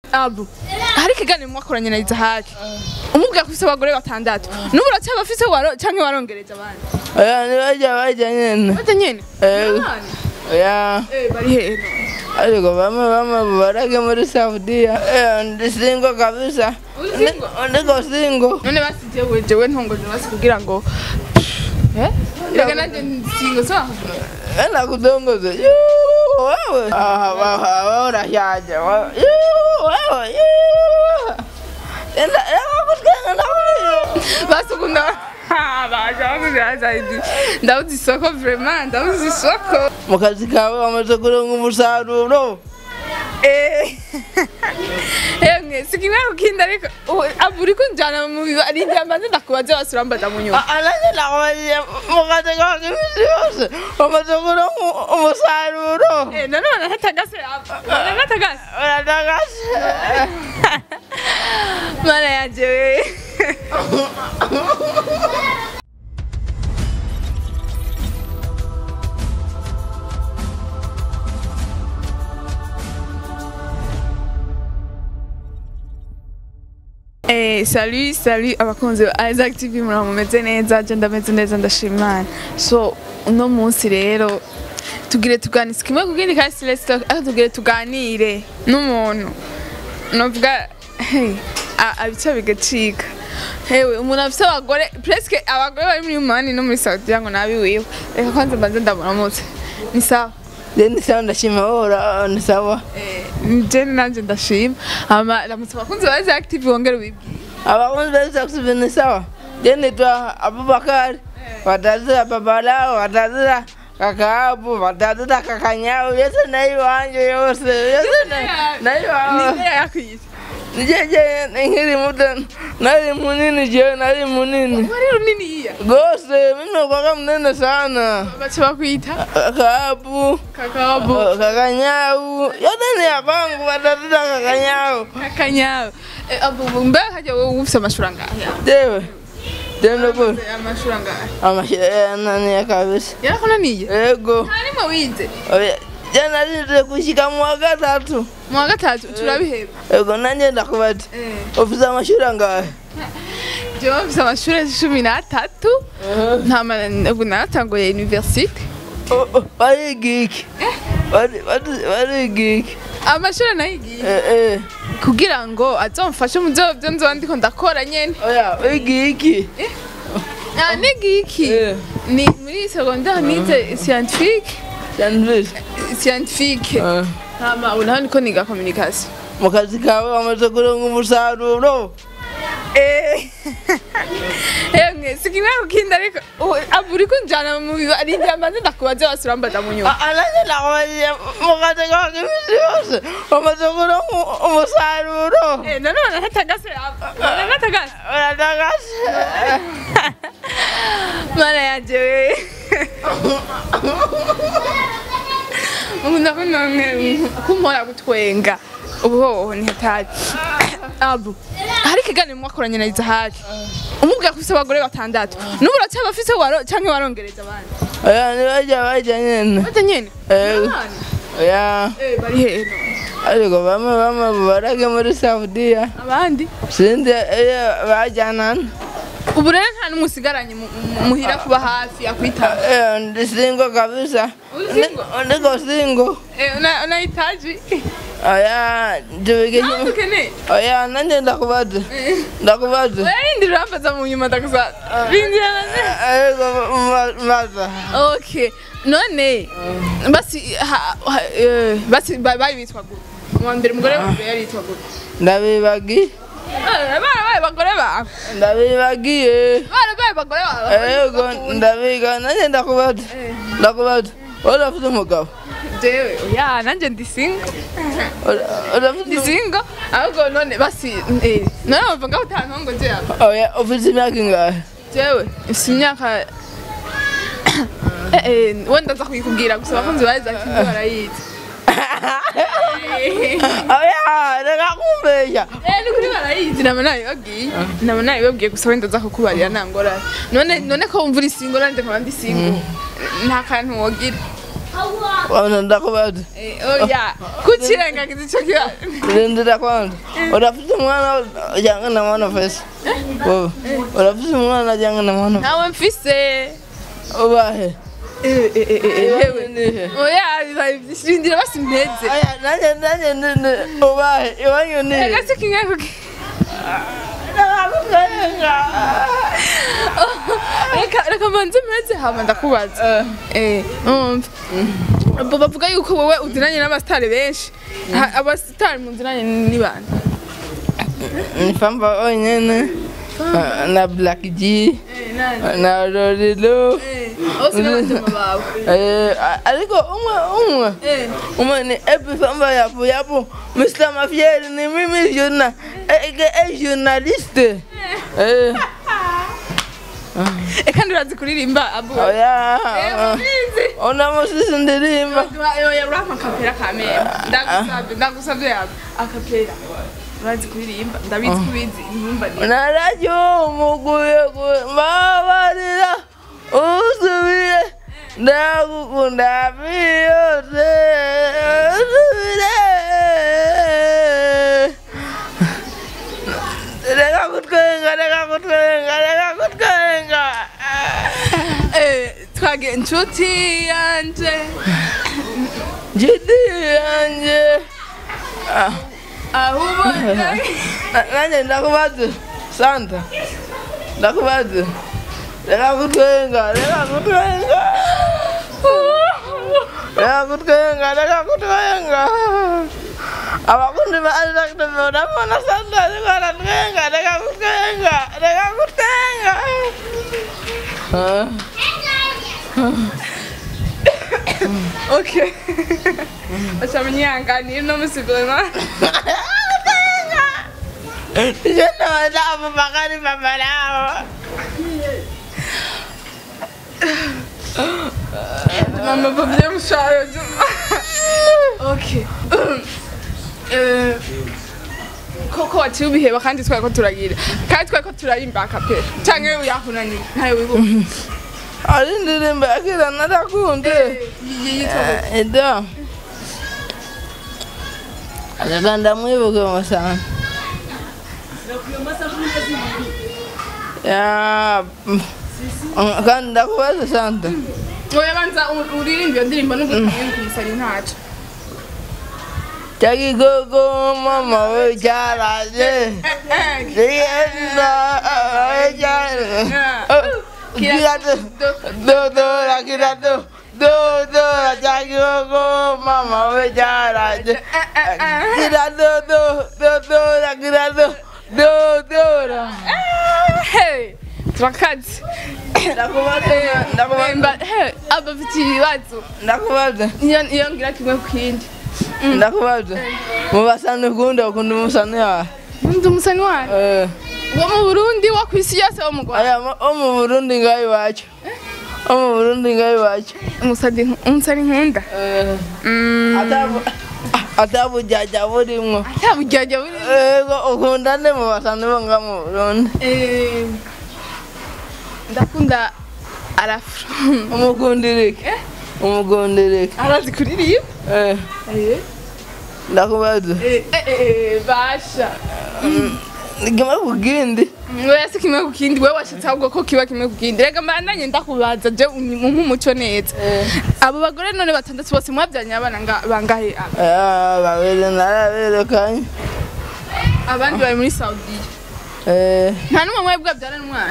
abu hari ikiganiro mwakoranye na izahaki umubwira ko ufise abagore batandatu n'ubu uracyaba afise waro canke warongereje abandi oya ntibajya bajya nyene bate nyene Eh. Abana? oya Eh, bari hehe none? ariko bamwe bamwe barage muri saudiya Eh, ndi singo kabisa Uri single? Ndi- ndiko singo none basi jewe jewe ntongoje basi kugira ngo Eh? reka nanje nsingo so enda kudongoza Yuu, wewe Ah, wa- wa- wa- urashaje wa- Yuu, wewe Yuu. enda enda kutwenga nawe basi ukunda baje bakubwira zaidi ndabuze isoko vraiment ndabuze isoko mu kazi kawe wamaze kuronka umusaruro emwe sikimwe kukinda ariko ubu- abu uri kunjana mu biba ari njyamba nzi ndakubaze basi urambaza mu nyuma ananje nakubajije mu kazi kawe k'iminsi yose wamaze kuronka umusaruro Eh, none banatagase banatagase uratagase mana yanje we Eh, salut, salut abakunzi ba Isaac TV mura mumeze neza, je ndameze neza ndashima Imana. So uno munsi rero tugire tuganire kimwe kugindi kandi Celeste ariko tugire tuganire n'umuntu. Novuga hey, a- abica bigacika. Hewe umuntu afite abagore presque abagore bari muri Mani no muri Saudi ngo nabi wiwe. Reka kwanza mbanze ndamuramutse. Ni sawa. Then sawa ndashima wowe ni sawa Je nanje ndashima. Ama ramutse abakunzi ba Isaac TV wongere ubibwire. abakunzi beza kusibe ni sawa je nitwa abubakari watazira baba lao watazira kaka abu watazira kaka nyao yose na iwanje yose yose na- na iwawe Ni yakwise. nijeje nkiri muto nari munini je nari munini Wari runini iya. gose mimi kwaga mnene sana Bacha bakwita kaka abu kakabu kaka nyau yote ni ya kwangu watazira kaka nyau kakanyawe abu mbe haja wowe ufite amashuri angahe jewe tendo ko amashuri angahe amashira nani kabisa yarakunaniye ego ntarimwe wize Oya, jana nje kushika mu wa gatatu mu wa gatatu turabiheba ego nanje ndakubati ufise amashuri angahe jewe mfite amashuri cumi n'atatu ntama ubu naratanguye universite O- o, wariga iki Wari- wari- wariga iki amashuri nayigiye Eh, eh. kugira ngo azomfashe mu byo byo nzoba ndiko ndakora nyene oya wiga iki Ah, niga iki Eh. ni muri secondaire nize scientifique Janvis. scientifique Eh, hama ubu naho niko niga communication mu kazi kawe wamaze kuronka umusaruro emwe sikimwe kukinda ariko ubu- abu uri kunjana mu biba ari njyamba nzi ndakubaze basi urambaza mu nyuma ananje nakubajije mu kazi kawe k'iminsi yose wamaze kuronka umusaruro Eh, none banatagase banatagase uratagase mana yanje we nkunda kunone kumpora gutwenga ubuhoho ni hatari abu hari ikiganiro mwakoranye na izahaki umubwira ko ufise abagore batandatu n'ubu uracyaba afise waro canke warongereje abandi oya ntibajya bajya nyene bate nyene Eh. Abana? oya Eh, bari hehe none? ariko bamwe bamwe barage muri saudiya abandi sinzi iyo bajyanana ubu rero nta n'umwe usigaranye mu- mu- muhira kuba hafi yakwitaba Eh, ndi singo kabisa Uri single? Ndi- ndiko singo Eh, una- unahitaji oya tubike Ah, ukeneye oya nanje ndakubaza ndakubaza Wewe urambaza mu nyuma ndakuza rindira ariko ma- maza okay none basi ha- ha- eh, basi ba- bari bitwa gute uwa mbere umugore wa mbere yari yitwa gute ndabibagi Eh, barabaye abagore bawe ndabibagiye barabaye abagore bawe ego ndabiga nanje ndakubaza ndakubaza urafite umugabo jewe ya nanje ndi single Ura- urafite ndi single ahubwo none basi eh, none bava ngaho utantongo je aba oya ufite imyaka ingahe jewe ifite imyaka Eh, eh, wenda nza kubikubwira gusa abakunzi ba Isaac TV barayizi oya reka kumbeshya Eh, ni kuri barayizi naba nabibabwiye naba nabibabwiye gusa wenda nza kukubarira nta ngorane none none ko wumva uri singo nanjye nkaba ndi singo nta kantu wogira wana ndakubaza Eh, oya kukirengagiza ico kibazo rindira kwanza urafite umwana ujyanga na mwana fesi wowe urafite umwana ujyanga na mwana nawe mfise ubahe Eh, eh, eh, eh, Iwanyu hewe nihe oya bibaye vyinshi rindira basi mpeze aya nanjye nanjye nini ubahe iwanyu nihe agase kimwe kuki reka reka mbanze mpeze hama ndakubaza eh umva Bo bavuga yuko wowe uzinanye n'abasitari benshi Ha- abasitari muzinanye ni bande ni famba onyene na black g na lorilo bose n'abatema bawe Eh, ariko umwe umwe Eh. umwe ni epi famba yapo yapo Mr. Mafieri ni mimi journa aka journaliste eh eka ndurazi kuririmba abu oya Mbizi. ona musisi ndirimba oya urampa akapera ka mema ndagusabye ndagusabye yawe akapera urazi kuririmba ndabizi kubizi inyumba ni narajyo umuguye mbabarira usubire ndagukunda byose usubire reka kutwenga reka kutwenga reka kutwenga Eh, twage inshuti yanje njiti yanjye Ah, aho ubona na- nanjye ndakubaza santa ndakubaza reka kutwenga reka kutwenga reka kutwenga reka kutwenga abakundi ba Isaac urabona santa ariko aratwenga reka kutwenga reka kutwenga Ah. okay acha mnyanganira no musigoma Je naweza bakari baba lao mama babye mushayo okay Eh, koko waciye ubiheba kandi twari ko turagira kandi twari ko turayimba akapera canke uyakunaniye ntayo wibuka ari indirimbo yakira narakunze ida reka ndamwibuke musana ya mm, kandi ndakubaza santa oya banza uririmba iyo ndirimbo n'ugutumye kumusari ntaco Chagigogo mama we charaje Rienda we charaje Kirato do do la kirato do do la chagigogo mama we charaje Kirato do do do la kirato do do la Hey, turakazi Ndakubaza ndakubaza Mba- hey, aba afite ibibazo ndakubaza iyo iyo ngira kimwe ku kindi ndakubaza mubasane ukunda ukunda umusane yawe ndi umusani wayo Eh wo mu burundi wo ku isi yose wo mu rwanda aya mo- o mu burundi ngaho iwacu o mu burundi ngaho iwacu umusani umusani nkunda Mm, Atabu- atabujyaja burimwo nta buryarya buri ego ukunda nde mu basani bo nga mu burundi Eh, ndakunda arafro umukundirike umukundirike arazi kuririmba Eh, Eh, ndakubaza eh, eh, eh, basha igima kugindi oya si kimwe ku kindi wewe washatse ahubwo ko kiba kimwe ku kindi rega mbandanye ndakubaza je umpe umuco neza abo bagore none batandatu bose mwabyanye abana nga- bangahe aba? Ah, babiri naraberekanye abandi bari muri saudiya Eh, nta n'umwe mwebwe abyarana umwana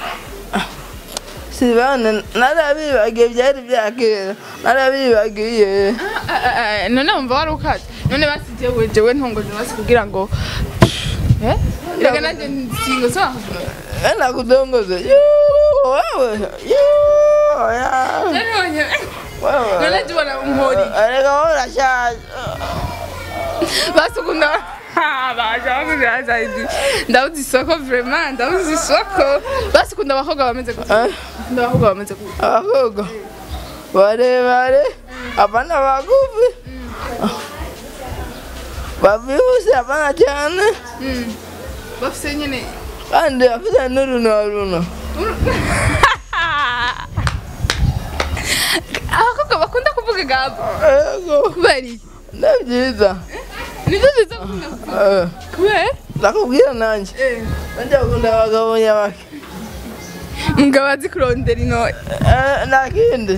sibane narabibagiye byari byakera narabibagiye Ah, ah, ah, none wumva wari ukaze none basigiye we jewe ntongoje basi kugira ngo Eh? rega nanjye nsingo zaho enda kudongoza Yoo, wewe Yoo, ya. none wewe tubona umhori areka wowe urashaje basukunda baje zaidi ndabuze isoko vraiment ndabuze isoko basukunda abakobwa bameze gutya Eh, Bakunda abakobwa bameze gutya abakobwa barebare abana bagufi bavyibushe abana cyane Mm. bafise nyene kandi bafite n'uruno runo abakobwa bakunda kuvuga gabo ego kubera iki ni byiza nibyo ziza gukunda kuvuga Eh, kubera ndakubwira nanjye nanjye bakunda abagabo nyabake mugabo azi kurondera intore Eh, nta kindi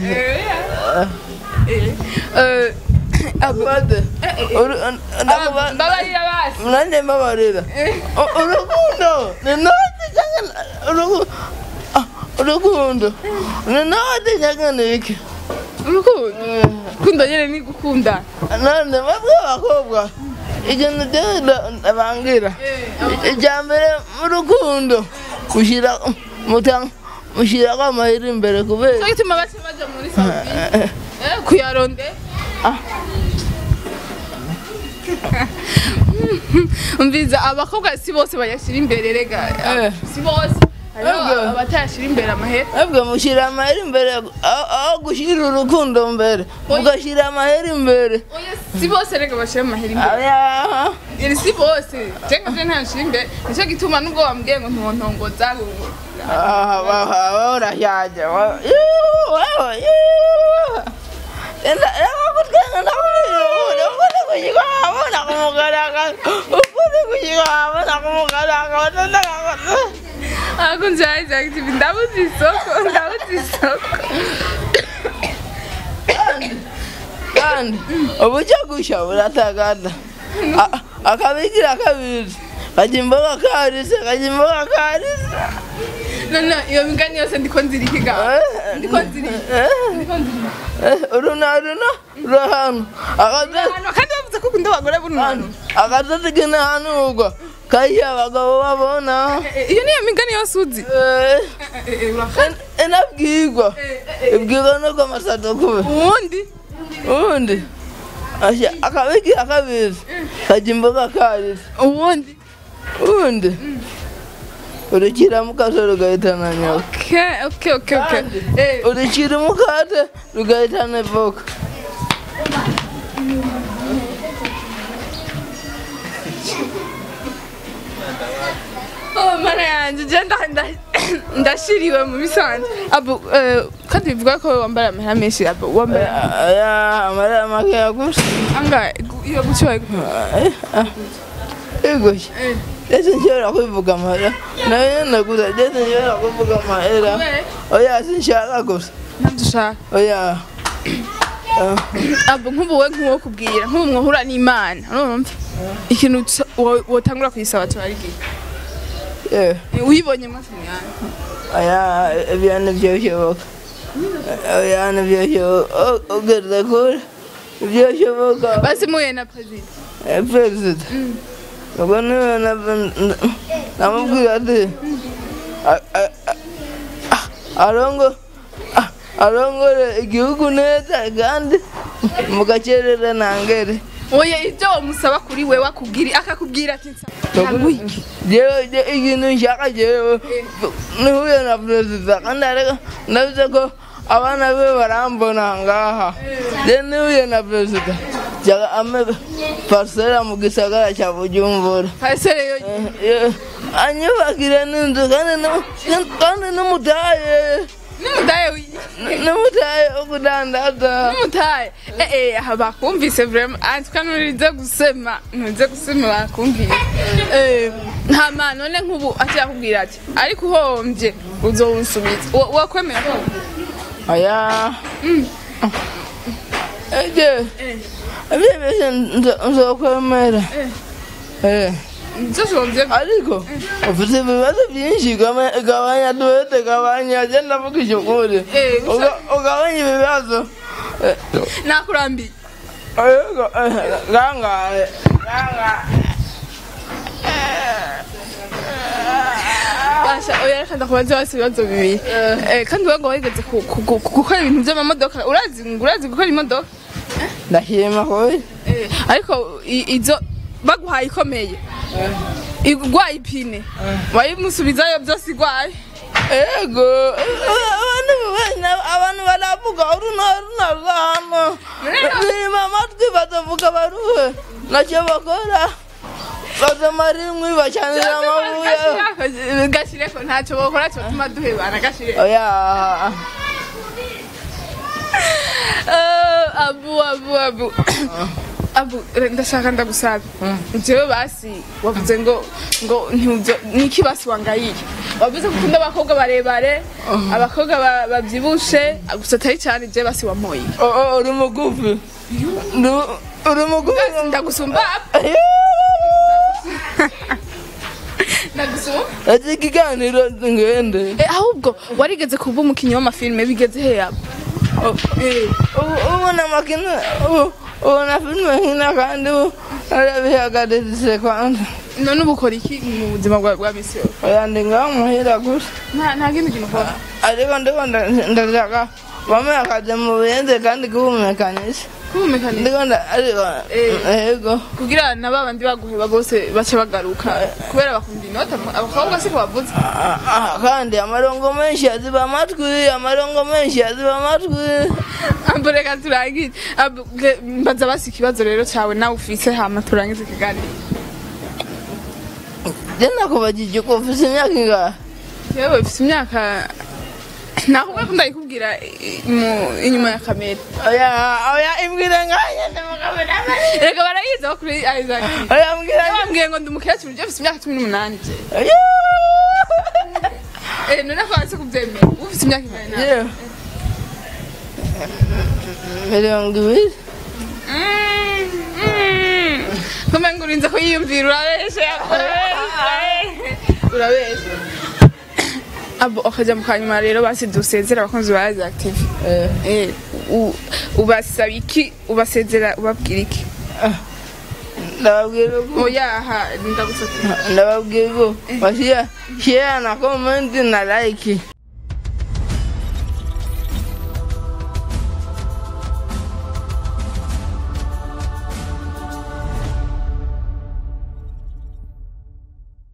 Bade. Uru- ndakuba- mbabarira basi nanjye mbabarira U- urukundo ni note cyangwa uruku- ah, urukundo ni note cyangwa ni iki urukundo urukundo nyine ni gukundana none mwebwe abakobwa ikintu cyose ndabangira icya mbere mu rukundo mushyira muta- mushyirako amahera imbere kubera cyo gituma bake baja muri saudi Eh, kuyaronde umviza abakobwa si bose bayashyira imbere rega Eh. si bose hariho Ego. abatayashyira imbere amahera mwebwe mushyira amahera imbere aho aho gushyira urukundo mbere mugashyira amahera imbere oya si bose rega bashyira amahera imbere Aya. iri si bose jenga je ntayashyira imbere nicyo gituma nubwo wambwiye ngo ntontongoza Ah, wa- wa- wa- urashaje wa- Yuuu, wewe, yuuu. Enda- enda kutwenga nakubwira ukuri, ukuri kukikwabo nakumugaragaza. Ukuri kukikwabo nakumugaragaza. Ndakaka- ako njaye jactive ndabuze isoko ndabuze isoko kandi uburyo gushya buratagata A- akabigira kabiri kajya imboga karise kajya imboga karise none iyo migani yose ndiko nzirikiga ndiko nzirika ndiko nzirika uruna runa rurahanu akadozi Hano, kandi bavuze ko ukunda abagore bunanu akadozi k'intahanurwa kayiha abagabo babona Eh, iyo niyo migani yose uzi Eh, Eh, eh, urafata en- enabwirwa ibwirwa nuko amasato kube uwundi ubundi asha akabigira kabiri kajya imboga karise uwundi ubundi urukira mukaso rugahitana nyoka okay okay okay okay Kandi, eh urukira umukate rugahitana ivoka oh mana yanjye je nda- nda- ndashiriwe mu bisanzwe abu eh, kandi bivuga ko wambara amahera menshi abu wambara aya amarira makeya gusa angahe iyo gucyoye igoshye ndetse nshobora kwivuga amahera nayo naguza ndetse nshobora kuvuga amahera oya sinshaka gusa ntabyo ushaka oya abo nk'ubu we nk'uwo kubwira nk'ubu mwahura n'imana urumva ikintu co- wo- wotangura kuyisaba turarigiye eh, uyibonye mwese mwana oya ibyo nibyo bishoboka oya nibyo bishoboka ugeze kure ibyo bishoboka basi muye na perezida Eh, perezida ubwo niwe na- namubwira ati a- a- a- a- arongo a- arongore igihugu neza kandi mugacerera ntangere oya ibyo wamusaba kuri we wakubwira akakubwira ati ntabwo jewe je- ikintu nshaka jewe nihuye na perezida kandi ariko ndabize ko abana be barambona ngaha je nihuye na perezida jaga ame parsera mu gisagara cya bujumbura pasere yo Eh, anyubakire n'inzu kandi nu- kandi n'umutaye n'umudaye wi- n'umutaye wo kudandaza n'umutaye eh eh aha bakumvise vraiment antuka nurize gusema nurize gusema bakumvise eh nta mana none nk'ubu akiyakubwira ati ariko uhombye uzowunsubiza Wo- wokwemera ko aya eje ibyo byose nzo- nzokwemera Eh. byose wumvye ariko ufite ibibazo byinshi gama- gabanya duhete gabanya genda vugisha ukuri Eh, gusa- Uga- ugabanya ibibazo Eh, nakurambiye ariko, eh, gangaye gangaye basha oya reka ndakubaza bose ibibazo bibiri Eh, kandi wowe ngo wigeze ku- ku- ku- gukora ibintu by'amamodoka urazi urazi gukora imodoka ndashima koyi Eh, ariko i- izo baguhaye ikomeye igwaye ipine wayimusubizayo byose igwaye ego abantu bana- abantu baravuga uruna runa rwano nima amatwi batavuga baruhe nacyo bakora bazamara inkwi bacanira amabuye gashireko ntacyo bokora cyotuma duhebana gashire oya Eh, abu abu abu abu re- ndashaka ndagusabe jewe basi wavuze ngo ngo ntibyo niki basi wangayiye wavuze ko ukunda abakobwa barebare abakobwa ba- bavyibushe gusa atari cyane je basi wamoye Oh, oh, uri mugufi Ndu- uri mugufi ndagusumba ndagusumba ati ikiganiro ngende Eh, ahubwo warigeze kuba umukinnyi w'amafilime bigeze he yabo Ubu- ubona amakino ubu- ubona filime nkina kandi ubu arabihagaritse kwanza none ubu ukora iki mu buzima bwa bwa misi yose oya ndi ngaho muhira gusa nta nta kindi kintu ukora ariko ndiko nda- ndashaka bamwe akazi mu buyenzi kandi kubumenyekanisha kumumekanira ndiko nda ariko Eh. yego kugira na ba bandi baguheba bose bace bagaruka kubera bakunda inota abakobwa siko bavuze Ah, ah, kandi amarongo menshi aziba amatwi amarongo menshi aziba amatwi ambo reka turangize Abo, ge- mbaza basi ikibazo rero cyawe nawe ufise hama turangize ikiganiro je nakubajije ko ufise imyaka ingahe yewe ufise imyaka nakubwe ko ndayikubwira i- mu- inyuma ya kamera oya oya imbwira ngahe ndamukamera reka barayizi aho kuri isaac oya mbwira bambwiye ngo ndi umukecuru je ufise imyaka cumi n'umunani je oya Eh, none ko wanse kubyemera ufise imyaka ingana nawe yewe mirongo ibiri kumbe ngo urinze kuyiyumvira urabeshe urabeshe urabeshe abo akajya mu kanyuma rero basi dusezera abakunzi ba Rise Active Eh, eh u- ubasaba iki ubasezera ubabwira iki ndababwira ko oyaha ndagusaba ndababwira ko bashira share na comment na like